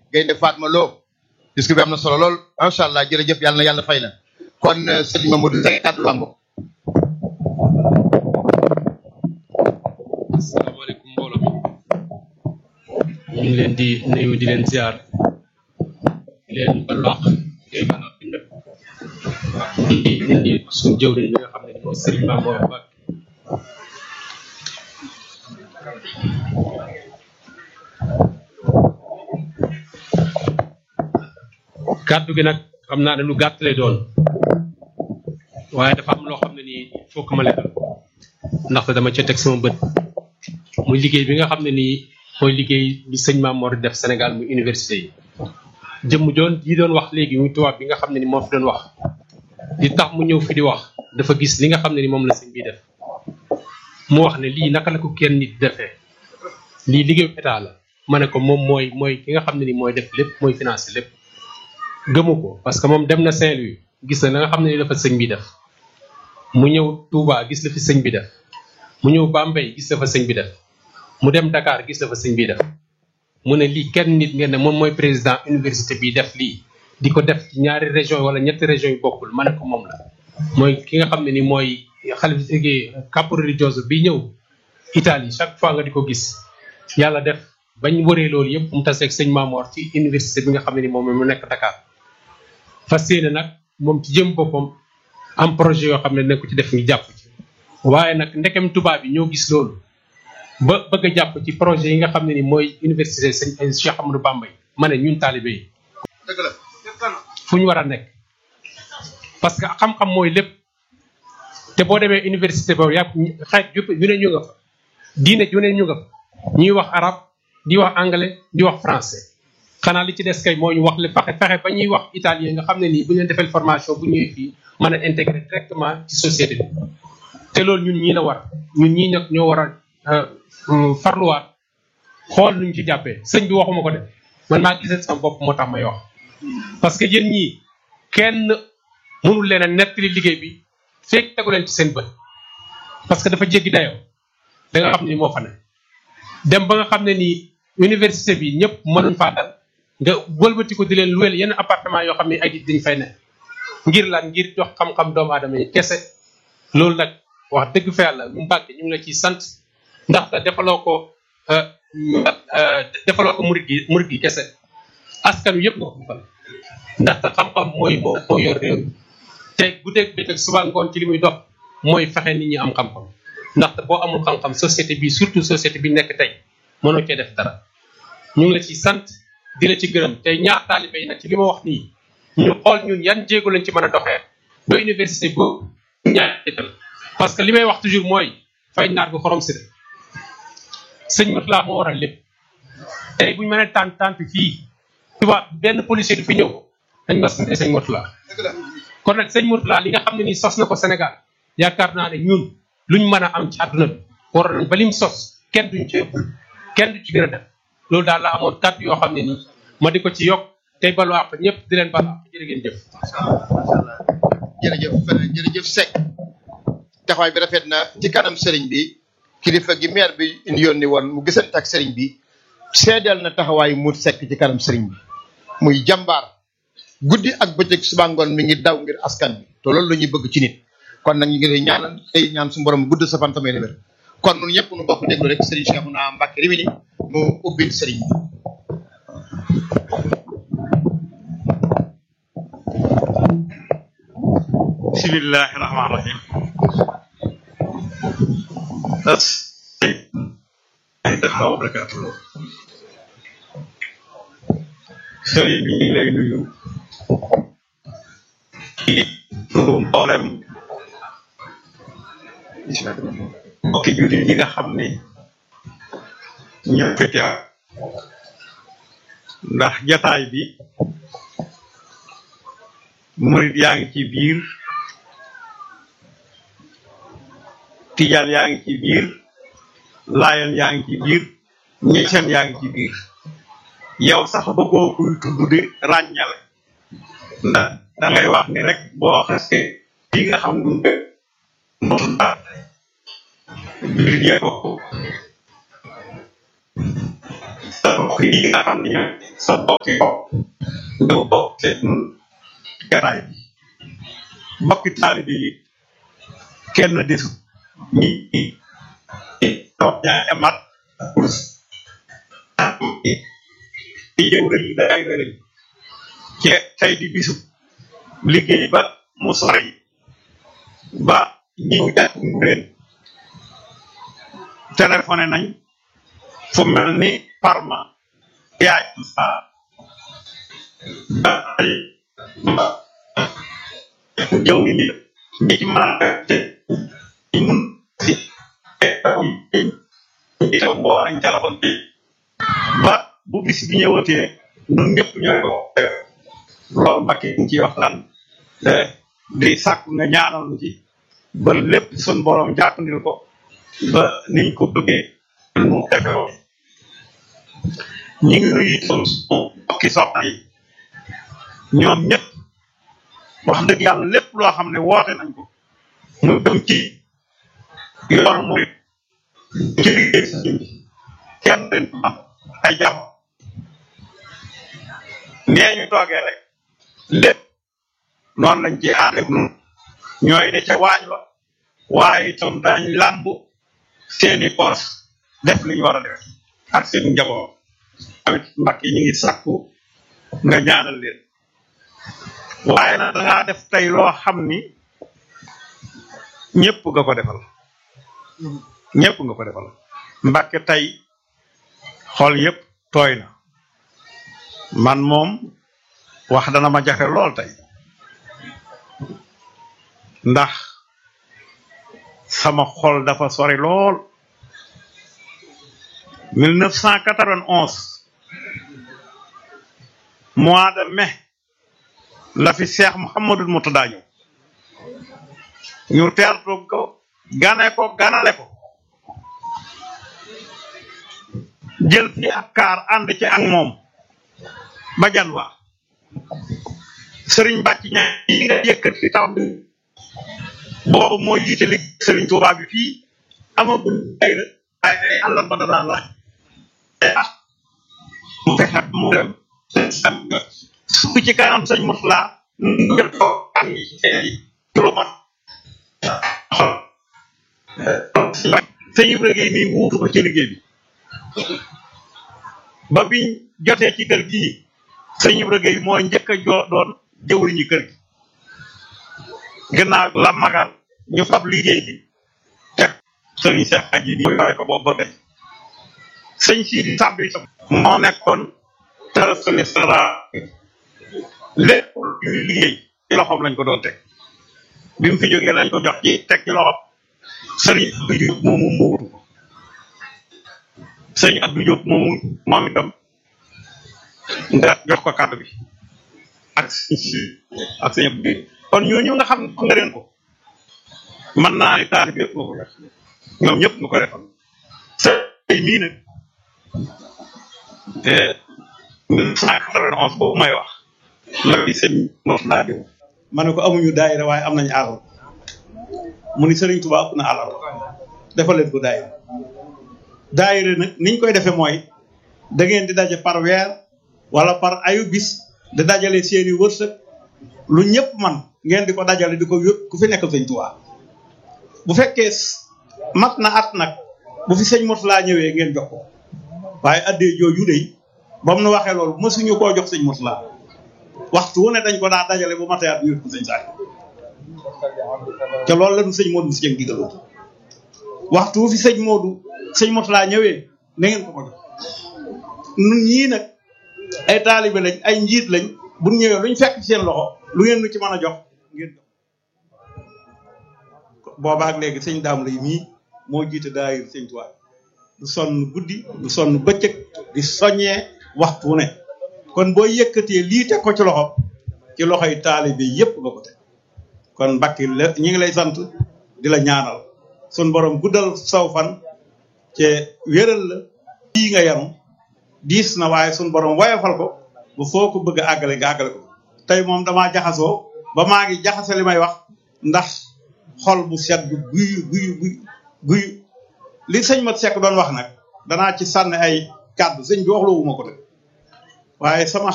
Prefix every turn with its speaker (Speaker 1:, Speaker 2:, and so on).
Speaker 1: Gaynde Fatma Lo disque bi am na solo lool macha allah jërëjëf yàlla na yàlla fay la kon sëñ Mamadou Seck kàddu baa ngoog
Speaker 2: asalaamaaleykum mbooloo mi ñu ngi leen di nuyu di leen ziar di leen balaax di leen di di suñu jëwriñ bi nga xam ne mooy Serigne Mamour Mbacke kàddu gi nag xam naa ne lu gàtt lay doon waaye dafa am loo xam ne nii il faut que ma leeral ndaxte dama ca teg sama bët muy liggéey bi nga xam ne nii mooy liggéey bi sëñ Mamour def Sénégal muy université yi jëmm joon yi doon wax léegi muy tubaab bi nga xam ne ni moo fi doon wax li tax mu ñëw fi di wax dafa gis li nga xam ne ni moom la sëñ bi def mu wax ne lii naka la ko kenn nit defee lii liggéeyu état la ma ne ko moom mooy mooy ki nga xam ne ni mooy def lépp mooy financé lépp gëmu ko parce que moom dem na Saint-Louis gis na la nga xam ne ni dafa sëñ bi def mu ñëw Touba gis la fi sëñ bi def mu ñëw Bambey gis la fa sëñ bi def mu dem Dakar gis la fa sëñ bi def mu ne lii kenn nit ngeen ne moom mooy président université bi def lii di ko def ci ñaari région wala ñetti région yu bokkul ma ne ko moom la mooy ki nga xam ne ni mooy xalif capo religioso bi ñëw Italie chaque fois nga di ko gis yàlla def bañ wëree loolu yëpp mu taseeg sëñ Mamour ci université bi nga xam ne ni moom mu nekk Dakar fas yéene nag moom ci jëm boppam am projet yoo xam ne nekku ci def ngi jàpp ci waaye nag ndekem tubaab yi ñoo gis loolu ba bëgg a jàpp ci projet yi nga xam ne ni mooy université sëñ Cheikh Amadou Bamba yi ma ne ñun taalibe yi
Speaker 1: dëgg la
Speaker 2: fu ñu war a nekk parce que xam-xam mooy lépp te boo demee université boobu yàpp xeet yëpp yu ne ñu nga fa diine yu ne ñu nga fa ñuy wax arab di wax anglais di wax français xanaa li ci des kay moo ñu wax le fexe fexe ba ñuy wax italien nga xam ne nii bu ñu leen defee formation bu ñëwee fii mën a intégrer directement ci société bi te loolu ñun ñii la war ñun ñii nag ñoo war a farluwaat xool nuñ ci jàppee sëñ bi waxuma ko de man maa gisee sama bopp moo tax may wax parce que yéen ñii kenn mënul leen a nettali liggéey bi fekk tegu leen ci seen bët parce que dafa jéggi dayoo da nga xam ni moo fa ne dem ba nga xam ne nii université bi ñëpp mënuñ faa dal nga wëlbati ko di leen luweel yenn appartement yoo xam ne ay nit dañ fay ne ngir lan ngir jox xam-xam doomu aadama yi kese loolu nag wax dëgg fa yàlla mu mbàkke ñu ngi la ciy sant ndaxte defaloo ko defaloo ko murit gi murit gi kese askan wi yëpp nga ko defal ndaxte xam-xam mooy moo moo yor réew te guddeeg bëccëg suba ngoon ci li muy dox mooy fexe nit ñi am xam-xam ndaxte boo amul xam-xam société bi surtout société bi nekk tey mënoo cee def dara ñu ngi la ci sant di la ci gërëm te ñaar taalibe yi nag ci li ma wax nii ñu xool ñun yan jéego lañ ci mën a doxee ba université boobu ñaar ital parce que li may wax toujours mooy fay naar bi xorom si de sëñ Mourtala moo waral lépp tey bu ñu mënee tànn tànn fii tubaab benn policier du fi ñëw dañ ma sant sëñ Mourtala kon nag sëñ Mourtala li nga xam ne nii sos na ko Sénégal yaakaar naa ne ñun luñ mën a am ci àdduna bi war nañ ba lim sos kenn duñ ci ëpp kenn du ci gën a def loolu daal la amoon kàddu yoo xam ne nii ma di ko ci yokk tey balu àq ñëpp di leen balu àq jërë ngeen jëf.
Speaker 1: jërëjëf jërëjëf Seck taxawaay bi rafet na ci kanam sëriñ bi kilifa gi maire bi indi yónni woon mu gisante ak sëriñ bi seedeel na taxawaay mu Seck ci kanam sëriñ bi muy jàmbaar guddi ak bëccëg suba ngoon mi ngi daw ngir askan bi te loolu la ñuy bëgg ci nit kon nag ñu ngi lay ñaanal tey ñaan suñu borom gudd sa fan tamay wér kon ñun ñëpp nu bokk déglu rek sëriñ Cheikhouna Mbacké Rimini mu ubbil sëriñ bi
Speaker 3: bismillahi rahmaani rahim asalaamaaleykum wa barakaatuh sëriñ bi ñu ngi lay nuyu ci turu mboolem mbokki jullit yi nga xam ni ñoo fi teew ndax jataay bi murit yaa ngi ci biir tijaan yaa ngi ci biir laayan yaa ngi ci biir ñeeseen yaa ngi ci biir yow sax bëggoo kuy tudd di ràññale ndax da ngay wax ni rek boo xasee li nga xam du moom daal jullit yee bokk sa mbokk yi nga xam ne ñooy sa mbokk yi bopp nga bokk seen garaay bi mbokki taalibe yi kenn desu ñi ñi toog ñaari mat kurus di jëw rek day rek ci tey di bisu liggéey ba mu sori ba ñëw jàpp leen téléphoné nañ fu mel ni Parma yaay sa ba ay ba jëw ni ñi ci mën a te ñi mun si itam boo nañ téléphone bi ba bu bis bi ñëwatee ñun ñëpp ñooy ko loolu Mbacke ñu ciy waxtaan di sàkku nga ñaanal ñu ci ba lépp sun borom jàppandil ko ba niñ ko bëggee mu defe woon ñu ngi nuyu itam suñu mbokki soxna yi ñoom ñëpp wax dëgg yàlla lépp loo xam ne woote nañ ko mu dem ci yoon mu ci liggéey si bi kenn leen am ay jàmm nee ñu toogee rek lépp noonu lañ ci ànd ak nun ñooy ne ca waañ wa waaye itam dañ làmb seeni poos def li ñu war a def ak seen njaboot tamit mbakk yi ñu ngi sàkku nga ñaanal leen waaye nag dangaa def tey loo xam ni ñëpp nga ko defal ñëpp nga ko defal mbàkke tey xool yëpp tooy na man moom wax dana ma jafe lool tey ndax sama xol dafa sori lool 1991 mois de mai la fi Cheikh Mouhamadul Moutada ñëw ñu teertu ko gane ko ganale ko jël fi ak kaar ànd ci ak moom ba jan waa sëriñ bàcc ña yi nga yëkkat fi taw bi boobu moo jiite li sëriñ Tuubaa bi fii amagul ay na ay ay àllan ba danaan laaj ah mu fexe mu dem su ci kanam sëñ Murtala ngir ko am yi ci lu mat sëñ Ibra Gueye mii wuutu ko ci liggéey bi ba biñ jotee ci kër gii sëñ Ibra Gueye moo njëkk a joo doon jëwriñu kër gi gannaaw la magal ñu fab liggéey bi teg sëriñ Cheikh Aji bi yore ko boobu ba tey sëñ Sidi Samb itam moo nekkoon trésorier général lépp lu liggéey ci loxoom lañ ko doon teg bi mu fi jógee lañ ko jox ci teg ci loxoom sëriñ Abdou Diop moomu muutu sëriñ Abdou Diop moomu moom itam nga jox ko kàddu bi ak sëñ si ak sëñ Abdou Diop kon ñooñu nga xam nga leen ko mën naa ni taali bi yëpp nga ko def ñoom ñëpp nga ko defal sëñ mii nag te 1991 boobu may wax la bi sëñ moom laa jëm
Speaker 4: ma ne ko amuñu daayira waaye am nañu alal mu ni Serigne Touba ëpp na alal defal leen ko daayira daayira nag niñ koy defee mooy da ngeen di daje par weer wala par ayu bis di dajale seeni wërsëg lu ñëpp man ngeen di ko dajale di ko yót ku fi nekkal sëñ Touba bu fekkee mat na at nag bu fi sëñ Mourtala ñëwee ngeen jox ko waaye addee jooju dey ba mu nu waxee loolu mësuñu koo jox sëñ Mourtala waxtu wu ne dañ ko daa dajale bu matee at ñu yót ko sëñ Saali te loolu la ñu sëñ Modou si jëng digaloon waxtu wu fi sëñ Modou sëñ Mourtala ñëwee na ngeen ko ko jox nun ñii nag ay taalibe lañ ay njiit lañ bu ñu ñëwee luñ fekk ci seen loxo lu ngeen nu ci mën a jox ngeen jox boobaak léegi sëñ daam lay mii moo jiite daayir sëñ Tuubaa du sonn guddi du sonn bëccëg di soññee waxtu wu ne kon boo yëkkatee lii teg ko ci loxo ci loxoy taalibe yépp nga ko teg kon mbakki la ñi ngi lay sant di la ñaanal sun borom guddal saw fan te wéral la lii nga yanu diis na waaye sun borom woyofal ko ba foo ko bëgg a àggale nga àggale ko tey moom damaa jaxasoo ba maa ngi jaxase li may wax ndax xol bu sedd guy guy guy guy li sëñ Mat Seck doon wax nag danaa ci sànni ay kàddu sëñ bi waxloo wu ma ko de waaye sama